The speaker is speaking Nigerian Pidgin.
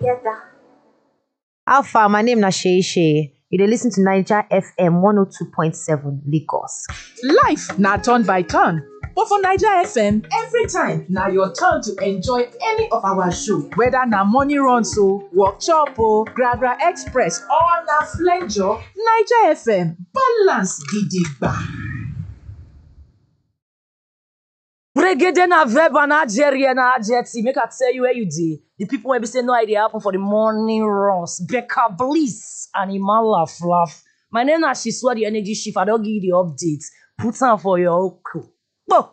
How far? My name na Shey Shey. You dey listen to Naija FM 102.7 Lagos. Life na turn by turn, but for Naija FM, every time na your turn to enjoy any of our show. Whether na morning runs o, workshop o, Gragra Express or na flenjo, Naija FM balance gidigba. Brigade na verb and adjere na adjective. Make I tell you where you dey. The people wey be say no idea happen for the morning runs. Becca Bliss and Iman laugh laugh. My name na Shiswa the energy chief. I don give you the update. Put am for your oko.